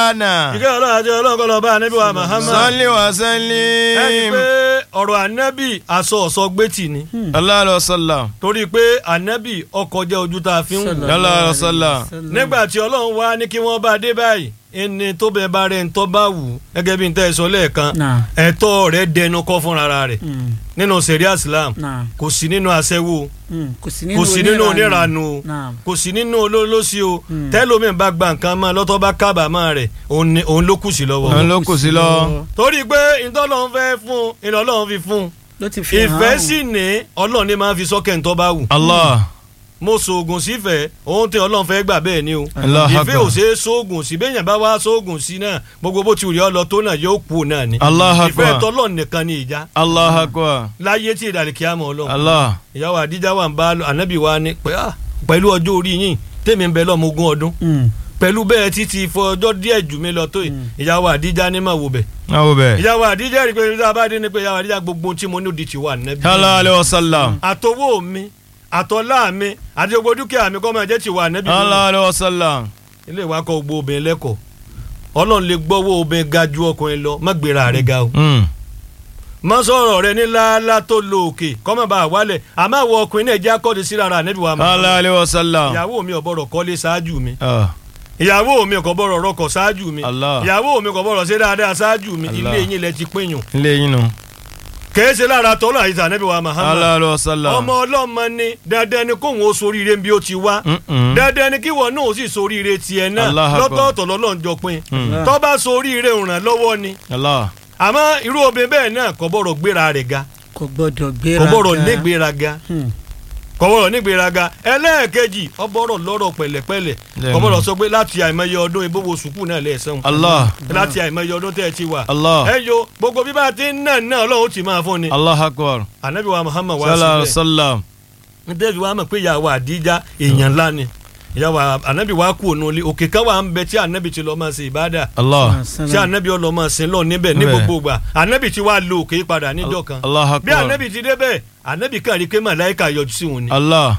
maulana. ìkẹ́ ọlọ́run àti ọlọ́run kọ́ lọ bá ànábì wa Muhammad salli wa ẹni sallim. pé ọ̀rọ̀ ànábì aṣọ ọ̀sọ́ gbẹ́tì ni sallallahu alaihi wasallam. torí pé ànábì ọkọ̀ jẹ́ ojú tá a fi ń wù sallallahu alaihi wasallam. nígbà tí ọlọ́run wá ní kí wọ́n bá dé báyìí ẹni tó bẹ bá rẹ̀ ń tọ́ bá wù ú gẹ́gẹ́ bí n tẹ́ ẹ sọ lẹ́ẹ̀kan Náà. ẹ̀tọ́ rẹ̀ dẹnu kọ́ fúnra rẹ̀ Mm, nínú sẹ̀ríà Islam náà. kò sí nínú aṣẹ́wó Mm, kò sí kò sí nínú oníranu o Náà. kò sí nínú olólósì o Mm. tẹ́lómi bá gba nǹkan mọ́ lọ́tọ́ bá kábàámọ̀ rẹ̀ òun ni- òun ló kù sí lọ́wọ́ òun ló kù sí lọ. torí pé ìtọ́lọ́run fẹ́ fún un ìlọ́lọ́run fi fún un ló ti fi hàn ìfẹ́ án. sì ní ọlọ́run ní máa fi sọ́kẹ̀ ń tọ́ bá wù Allah. mo sòògùn sífẹ̀ẹ́ ohun tí ọlọ́run fẹ́ gbà bẹ́ẹ̀ ni o Allahu ìfẹ́ Akbar. ò ṣe é sóògùn sí bẹ́ẹ̀ yẹn bá wá sóògùn sí náà gbogbo bó ti rí ọ lọ tó náà yóò kú náà ni Allahu ìfẹ́ Akbar. tọ́lọ́run nìkan ni ìjà Allah akbar. láyé tí ìdàlẹ̀ kí á mọ̀ ọlọ́run Allah. ìyàwó àdíjà wà ń bá ànábì wa ni pé ah, pẹ̀lú ọjọ́ orí yín tèmi ń bẹ lọ́mọ ogún ọdún Mm, pẹ̀lú bẹ́ẹ̀ títí fọ ọjọ́ díẹ̀ jù mí lọ tó yìí ìyàwó àdíjà ní mà wò bẹ̀ awo bẹ́ẹ̀. ìyàwó àdíjà rí i pé ìyàwó àdíjà ní pé ìyàwó àdíjà gbogbo tí mo ní òdì ti wà nẹ́bí sallallahu alaihi wasallam. àtọwọ́ mi àtọ́lá mi àti gbogbo dúkìá mi kọ́ máa jẹ́ ti wà nẹ́bí sallallahu alaihi wasallam. ilé ìwà kọ gbogbo obìnrin lẹ́kọ̀ọ́ ọlọ́run lè gbọ́wọ́ obìnrin ga ju ọkùnrin lọ má gbéra rẹ̀ ga o Mm. má sọ̀rọ̀ rẹ ní láálá tó lo òkè kọ́mọ̀ bá wálẹ̀ àmọ́ àwọn ọkùnrin náà jẹ́ akọ́ni sí rárá nẹ́bí wa mọ̀ sallallahu alaihi wasallam. ìyàwó mi ò bọ̀rọ̀ kọ́lé ṣáájú mi Ah. ìyàwó mi kò bọ̀rọ̀ rọkọ̀ ṣáájú mi Allah. ìyàwó mi kò bọ̀rọ̀ ṣe dáadáa ṣáájú mi Allah. ilé yín lẹ ti pínyùn ilé yín nu. kèé ṣe lára tọ́lá àyíṣà nẹ́bí wa Muhammad sallallahu alaihi wasallam. ọmọ ọlọ́mọ ni dandan ni kóhun ó soríire bí ó ti wá Mm-mm. dandan ni kí wọn náà ó sì soríire tiẹ̀ náà Allah Akbar. lọ́tọ̀ọ̀tọ̀ lọ́lọ́njọ pin Mm. tó bá soríire ràn lọ́wọ́ ni Allah. àmọ́ irú obìnrin bẹ́ẹ̀ náà kò bọ̀rọ̀ gbéra rẹ̀ ga kò gbọdọ̀ gbéra kò bọ̀rọ̀ ga. nígbéraga Mm, kò bọ̀rọ̀ nígbéraga ẹlẹ́ẹ̀kejì ó bọ̀rọ̀ lọ́rọ̀ pẹ̀lẹ́pẹ̀lẹ́ Lẹ́nu. kò bọ̀rọ̀ sọ pé láti àìmọye ọdún ìbówó sùkúù náà lẹ́ẹ̀sán Allah. láti àìmọye ọdún tẹ́ ẹ ti wà Allah. ẹ yo gbogbo bíbá tí ń nà náà ọlọ́run ti máa fún ni Allah akbar. anabi wa Muhammad wá sallallahu alaihi síbẹ̀ wasallam. nítorí wa mọ̀ pé ìyàwó àdíjà èèyàn ńlá ni ìyàwó anabi wa kú ònú ilé òkè kan wà ń bẹ tí anabi ti lọ máa ṣe ìbádà Allah. tí anabi ọlọ máa sin lọ níbẹ̀ ní Bẹ́ẹ̀. gbogbo gbà anabi ti wá lo òkè padà níjọ́ kan Allah bí akbar. anabi ti débẹ̀ anabi kàn rí pé màláìka yọjú sí òun ni Allah.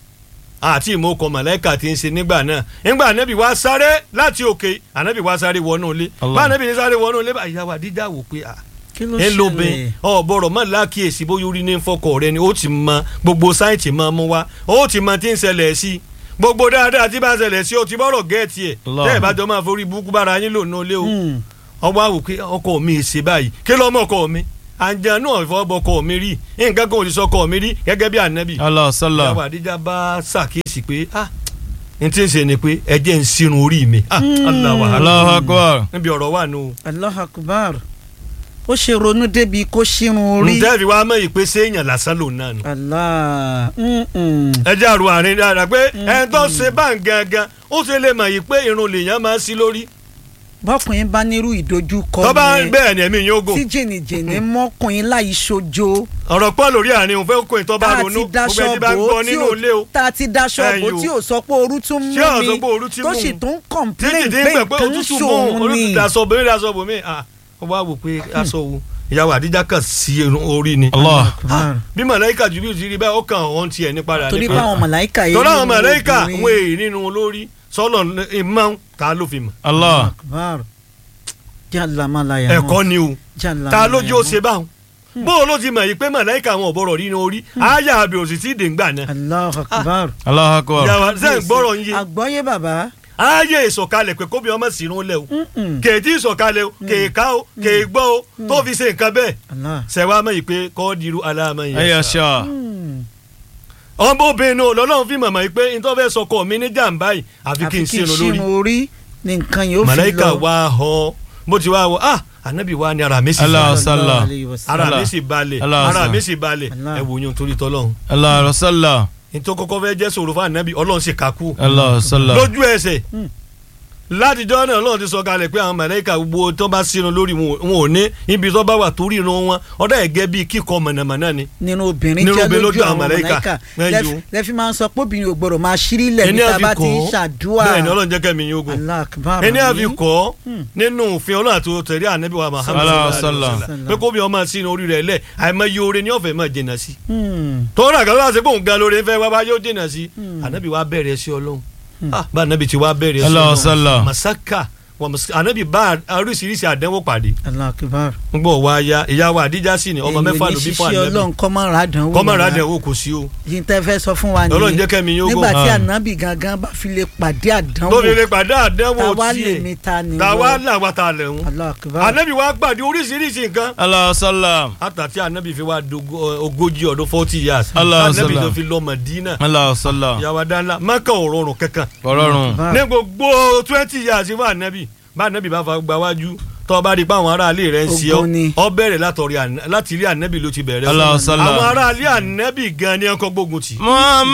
àti ìmọ̀ọ́kọ màláìka ti ń ṣe nígbà náà nígbà anabi wa sáré láti òkè anabi wa sáré wọnú ilé Allah. bá anabi ní sáré wọnú ilé bá ìyàwó àdíjà wò pé ah kí ló ẹ ṣẹlẹ̀ lóbin ọ̀bọ̀rọ̀ má lákìyèsí bóyá orí ní fọkọ̀ rẹ ni ó ti mọ gbogbo sáìtì máa mú wá ó ti mọ tí ń ṣẹlẹ̀ sí gbogbo dáadáa tí bá ń ṣẹlẹ̀ sí ó ti bọ́rọ̀ gẹ́ẹ̀tì ẹ̀ Allah. tẹ́ ẹ̀ bá jọ máa forí burúkú bára yín lò nílé o Mm, ọwọ́ àwò pé ọkọ mi ì ṣe báyìí kí lọ́mọ ọkọ mi àǹjẹ́ náà ìfọwọ́bọ ọkọ mi rí nǹkan kan ò lè sọ ọkọ mi rí gẹ́gẹ́ bí ànábì Allah sallam. ìyàwó àdíjà bá ṣàkíyèsí pé ah n tí ń ṣe ni pé ẹ jẹ́ ń sírun orí mi ah Allah wàhálà Allah akbar. níbi ọ̀rọ̀ wà nù. Allah akbar ó ṣe ronú débi kó ṣírun orí ǹjẹ́ ìwà mọ̀ ìpè séèyàn lásán lòun náà nù. Allah mm, mm. ẹ jẹ́ àrùn àárín dáadáa pé ẹni tó ṣe bá ń gangan ó ṣe lè mọ̀ yìí pé irun lèèyàn máa ń sí lórí. bọ́kùnrin bá nírú ìdojúkọ tó bá ń yẹn bẹ́ẹ̀ ni ẹ̀mí yóò gùn. tí jìnnìjìnnì mọ́kùnrin láì ṣojo ọ̀rọ̀ pọ̀ lórí àárín òun fẹ́ kó ìtọ́ bá tá a ronú ti daṣọ gbogbo ẹni bá ń bò gbọ́ ó tí nínú ò ilé o. tá a ti daṣọ bò ó Ẹyọ. tí ò sọ pé ooru tún mú Tí ò sọ mi pé ooru ti tó mú sì un. tún títí complain tí pé ń pẹ̀ pé nǹkan òtútù mú ṣòun ni olùdásọ bòmí dasọ bòmí ah ó wá wò pé aṣọ wo ìyàwó àdíjà kan sí irun orí ni. Allah. Ah, bí màláìka jù bí o ti rí báyìí ó kàn ọ́n tiẹ̀ ní padà torí ní pé àwọn màláìka yìí tọ́lá àwọn nínú màláìka obìnrin. wọn èyí nínú olórí sọ́lọ̀ ìmọ̀ ta ló fi mọ̀ Allah. Akbar. jàlá malaya ẹ̀kọ́ ni o jàlá ta lójú ó ṣe báwọn bó o ló ti mọ̀ yìí pé màláìka àwọn ọ̀bọ̀rọ̀ rí ní orí àyà àbí òsì tí ì dèngbà náà Allah akbar Allah akbar. yàrá sẹ́yìn gbọ́rọ̀ ń yé àgbọ́yé bàbá ààyè ìsọ̀kalẹ̀ pé kóbi ọmọ sì rún lẹ̀ o Mm-mm. kèétí ìsọ̀kalẹ̀ o kèéká o kèégbọ́ o tó fi ṣe nǹkan bẹ́ẹ̀ Allah sẹ̀wá mọ̀ yìí pé kọ́ dirú aláàmọ̀ yẹn Ayya sá. sha. Mm. ọmọ obìnrin náà lọ́lọ́run fi mọ̀mọ́ yìí pé nítorí fẹ́ sọkọ mi ní jàǹbá yìí àfi kí n sínú lórí orí ni nǹkan yóò fi màláìka lọ wá họ bó ti wá wọ ah ànábì wa ni ara mi sì Allah balẹ̀ sallam. alayhi wa sallam. ara Allah. mi sì balẹ̀ Allah ara sallam. mi sì balẹ̀ Allah. ẹ wò yín torí tọ́lọ́run Allah sallam. nítorí kọ́kọ́ fẹ́ jẹ́ sọ̀rọ̀ fún ànábì ọlọ́run sì kakú Allah sallam. lójú ẹsẹ̀ Mm. látijọ́ náà ọlọ́run ti sọ kalẹ̀ pé àwọn màláìka gbogbo tó bá sínú lórí wọn wọn ò ní ibi tó bá wà torí irun wọn ọ̀dà ẹ̀gẹ́ bíi kíkọ mọ̀nàmọ́ná ni nínú obìnrin Nínú jẹ́ obìnrin lójú lójú àwọn àwọn màláíkà. màláíkà Ẹ̀yìn Lẹ́f- o. lẹ́fí máa ń sọ pé obìnrin ò gbọ́dọ̀ máa ṣírí lẹ̀ ẹni níta àfi bá ti ń kọ́ ṣàdúrà bẹ́ẹ̀ ni ọlọ́run jẹ́ kẹ́mi yín ogun Allah akbar ẹni àfi àmín. kọ́ Hmm. nínú òfin ọlọ́run àti tẹ̀lé ànábì wa Muhammad Sallallahu sallallahu alaihi alaihi wasallam. pé kó bí ọmọ sínú orí rẹ̀ lẹ̀ àìmọye oore ní ọ̀fẹ́ máa jìnnà sí. Hmm. tọ́wọ́n àgbà wá sí pé òun gan lóore fẹ́ wá wá yóò jìnnà sí. ànábì wa bẹ̀rẹ̀ sí ọlọ́run Ah, bá ànábì ti wá bẹ̀rẹ̀ sí Allah sallam. masaka ànábì bá oríṣiríṣi àdánwò pàdé Allahu Akbar. ń gbọ́ wá ya ìyá wa àdíjà sí ni ọmọ mẹ́fà ló bí fún èyí ò ní ṣiṣẹ́ ànábì ọlọ́run kọ́ máa rà dánwò kọ́mọ̀rọ̀ rárá. àdánwò kò sí o yìí tẹ́ fẹ́ sọ fún wa ọlọ́run nìyẹn jẹ́ kẹ́mi yóò nígbà gùn tí Ah. ànábì gangan bá fi lè pàdé àdánwò tó fi lè pàdé àdánwò táwa lè tiẹ̀ mi ta ni tàwa wọ́n. làwa ta lẹ̀ ń Allahu Akbar. ànábì wa pàdé oríṣiríṣi nǹkan Allah sallam. àtàtí ànábì fi wá dogo- ogójì ọdún forty years Allah ànábì sallam. tó fi lọ Mádínà Allah sallam. ìyàwó dáńlá mọ́kà ò rọrùn kankan Ọlọ́run. Ah. ní gbogbo twenty years fún ànábì bá ànábì bá fa gba wájú tó bá rí i pé àwọn aráalé rẹ̀ ń ṣe Ogun ni. ọ́ ọ bẹ̀rẹ̀ látọ̀rí àná- láti ilé ànábì ló ti bẹ̀rẹ̀ Allah sallam. àwọn aráalé ànábì gan ni ẹ̀kọ́ gbógun tì Muhammad.